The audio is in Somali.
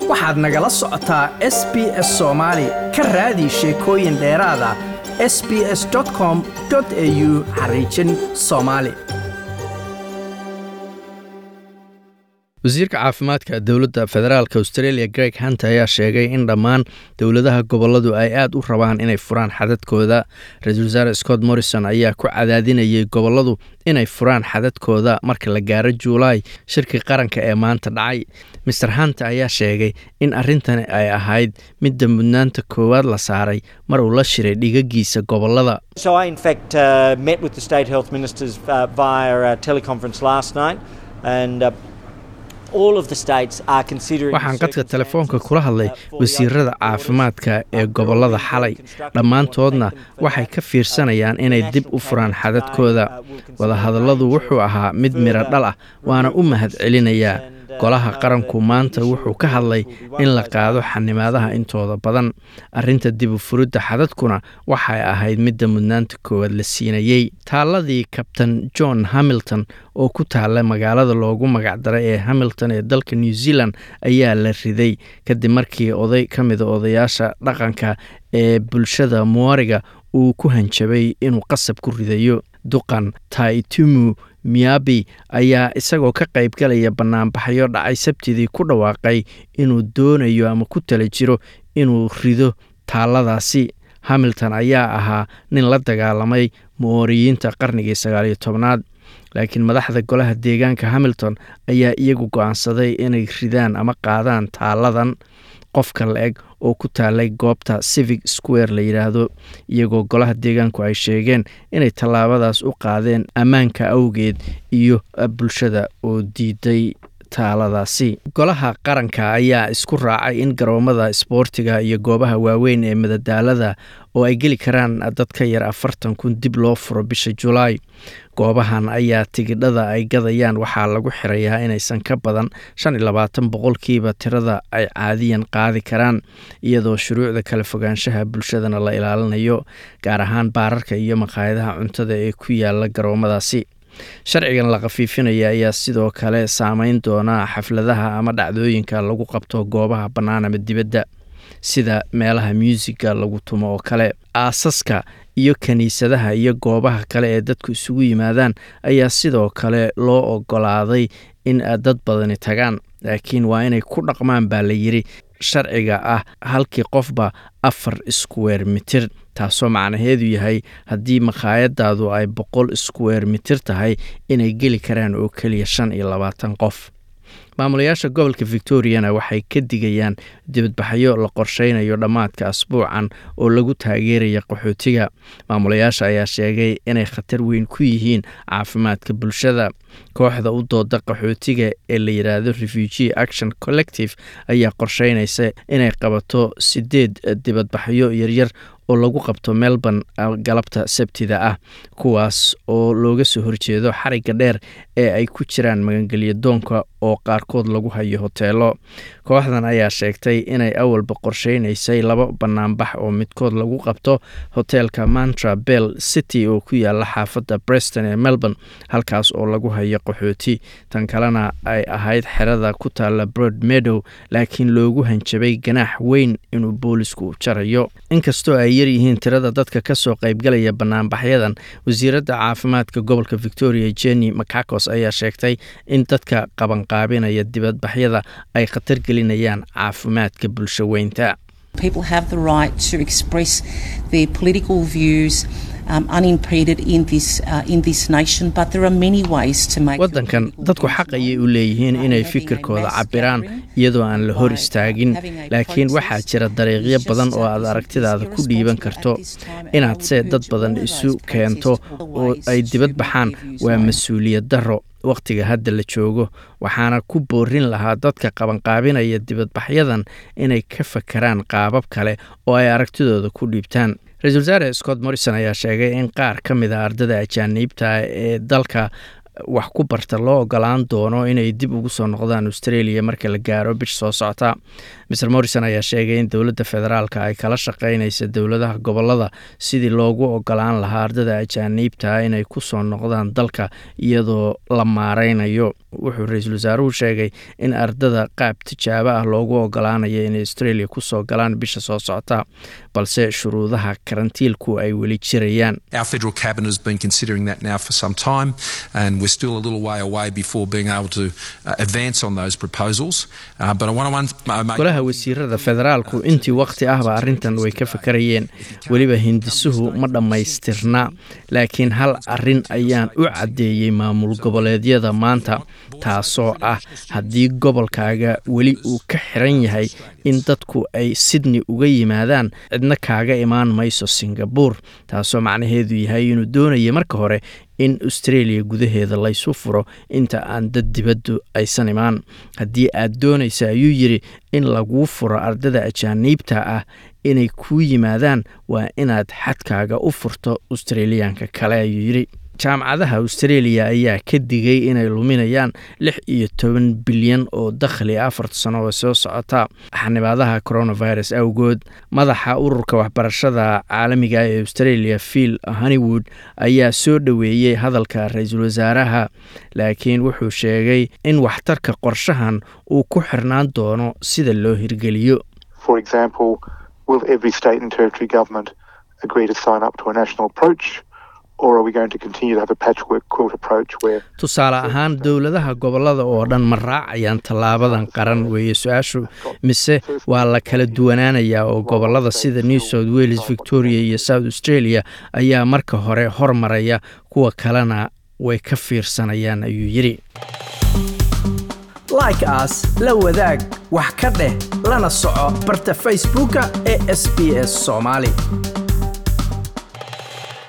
waxaad nagala socotaa s b s soomaali ka raadi sheekooyin dheeraada s b s com au xariijin soomaali wasiirka caafimaadka dowladda federaalk australia greg hunt ayaa sheegay in dhammaan dowladaha goboladu ay aad u rabaan inay furaan xadadkooda ra-iisul wasaare scott morrison ayaa ku cadaadinayay goboladu inay furaan xadadkooda marka la gaaro juulaay shirkii qaranka ee maanta dhacay master hunt ayaa sheegay in arrintani ay ahayd midda mudnaanta koowaad la saaray mar uu la shiray dhigagiisa gobolada So I, in fact, uh, met with the state health ministers uh, via a teleconference last night, and uh, all of the states are considering. waxaan qadka telefoonka kula hadlay wasiirada caafimaadka ee gobolada xalay dhammaantoodna waxay ka fiirsanayaan inay dib u furaan xadadkooda wadahadalladu wuxuu ahaa mid miro dhal ah waana u mahad celinayaa golaha qaranku maanta wuxuu ka hadlay in la qaado xanimaadaha intooda badan arrinta dib u furidda xadadkuna waxay ahayd midda mudnaanta koowaad la siinayey taaladii kabtan john hamilton oo ku taalla magaalada loogu magacdaray ee hamilton ee dalka new zealand ayaa la riday kadib markii oday ka mida odayaasha dhaqanka ee bulshada muwariga uu ku hanjabay inuu qasab ku ridayo duqan taitumu miyabi ayaa isagoo ka qaybgalaya bannaanbaxyo dhacay sabtidii ku dhawaaqay inuu doonayo ama ku tala jiro inuu rido taalladaasi hamilton ayaa ahaa nin la dagaalamay mooriyiinta qarnigii sagaaliyo tobnaad laakiin madaxda golaha deegaanka hamilton ayaa iyagu go-aansaday inay ridaan ama qaadaan taalladan qofka la-eg oo ku taalay goobta civic square la yidhaahdo iyagoo golaha deegaanku ay sheegeen inay tallaabadaas u qaadeen ammaanka awgeed iyo bulshada oo diiday taaladaasi golaha qaranka ayaa isku raacay in garoomada isboortiga iyo goobaha waaweyn ee madadaalada oo ay geli karaan dad ka yar afartan kun dib loo furo bisha julaay goobahan ayaa tigidhada ay gadayaan waxaa lagu xirayaa inaysan ka badan shan iyo labaatan boqolkiiba tirada ay caadiyan qaadi karaan iyadoo shuruucda kala fogaanshaha bulshadana la ilaalinayo gaar ahaan baararka iyo maqaayadaha cuntada ee ku yaala garoomadaasi sharcigan la khafiifinaya ayaa sidoo kale saameyn doona xafladaha ama dhacdooyinka lagu qabto goobaha bannaan ama dibadda sida meelaha muusiga lagu tumo oo kale aasaska iyo kiniisadaha iyo goobaha kale ee dadku isugu yimaadaan ayaa sidoo kale loo ogolaaday in dad badani tagaan laakiin waa inay ku dhaqmaan baa la yidhi sharciga ah halkii qofba afar square mitir taasoo macnaheedu yahay haddii makhaayadaadu ay boqol square mitir tahay inay geli karaan oo keliya shan iyo labaatan qof maamulayaasha gobolka victoriana waxay ka digayaan dibadbaxyo la qorsheynayo dhammaadka asbuucan oo lagu taageeraya qaxootiga maamulayaasha ayaa sheegay inay khatar weyn ku yihiin caafimaadka bulshada kooxda u dooda qaxootiga ee la yidhaahdo refugee action collective ayaa qorsheynaysa inay qabato sideed dibadbaxyo yaryar oo lagu qabto melbourne galabta sabtida ah kuwaas oo looga soo horjeedo xarigga dheer ee ay ku jiraan magangelya doonka oo qaarkood lagu hayo hoteelo kooxdan ayaa sheegtay inay awalba qorsheynaysay laba banaanbax oo midkood lagu qabto hoteelka mantra bell city oo ku yaala xaafadda breston ee melbourne halkaas oo lagu hayo qaxooti tan kalena ay ahayd xerada ku taalla broad meadow laakiin loogu hanjabay ganaax weyn inuu boolisku jarayo inkastoo ay yaryihiin tirada dadka kasoo qaybgalaya banaanbaxyadan wasiiradda caafimaadka gobolka victoria jenny macacos ayaa sheegtay in dadka qabanqaabinaya dibadbaxyada ay khatar gelinayaan caafimaadka bulsho weynta People have the right to express their political views um, unimpeded in this, uh, in this nation, but there are many ways to make waddankan dadku xaq ayay u leeyihiin inay fikirkooda cabiraan iyadoo aan la hor istaagin laakiin waxaa jira dariiqyo badan oo aad aragtidaada ku dhiiban karto inaad se dad badan isu keento oo ay dibad baxaan waa mas-uuliyad darro wakhtiga hadda la joogo waxaana ku boorin lahaa dadka qabanqaabinaya dibadbaxyadan inay ka fakaraan qaabab kale oo ay aragtidooda ku dhiibtaan ra-iisul wasaare scott morrison ayaa sheegay in qaar ka mid a ardada ajaaniibta ee dalka wax ku barta loo ogolaan doono inay dib ugu soo noqdaan australia marka la gaaro bish soo socota mr morrison ayaa sheegay in dowladda federaalka ay kala shaqeynaysa dowladaha gobolada sidii loogu ogolaan lahaa ardada ajaaniibta inay ku soo noqdaan dalka iyadoo la maareynayo wuxuu ra-iisul wasaaruhu sheegay in ardada qaab tijaabo ah loogu ogolaanayo inay australia kusoo galaan bisha soo socota balse shuruudaha karantiilku ay weli jirayaan Our federal cabinet has been considering that now for some time, and we're still a little way away before being able to uh, advance on those proposals. Uh, but I want to uh, make golaha wasiirada federaalku intii wakhti ahba arrintan way ka fakarayeen weliba hindisuhu ma dhammaystirna laakiin hal arrin ayaan u caddeeyey maamul goboleedyada maanta taasoo ah haddii gobolkaaga weli uu ka xiran yahay in dadku ay sydney uga yimaadaan cidna kaaga imaan mayso singabore taasoo macnaheedu yahay inuu doonaya marka hore in australia gudaheeda laysu furo inta aan dad dibaddu aysan imaan haddii aad doonaysa ayuu yidhi in laguu furo ardada ajaaniibta ah inay kuu yimaadaan waa inaad xadkaaga u furto australiyaanka kale ayuu yidhi jaamacadaha australia ayaa ka digay inay luminayaan lix iyo toban bilyan oo dakhli afarta sano oo soo socota xanibaadaha coronavirus awgood madaxa ururka waxbarashada caalamiga ee australia phil honeywood ayaa soo dhoweeyey hadalka ra-iisul wasaaraha laakiin wuxuu sheegay in waxtarka qorshahan uu ku xirnaan doono sida loo hirgeliyo For example, will every state and territory government agree to sign up to a national approach? Or are we going to continue to have a patchwork quilt approach where tusaale ahaan dowladaha gobolada oo dhan ma raacayaan tallaabadan qaran weeye su-aashu mise waa la kala duwanaanayaa oo gobolada sida new south wales victoria iyo south australia ayaa marka hore hormaraya kuwa kalena way ka fiirsanayaan ayuu yidhi like as la wadaag wax ka dheh lana soco barta facebooka ee sb s soomaali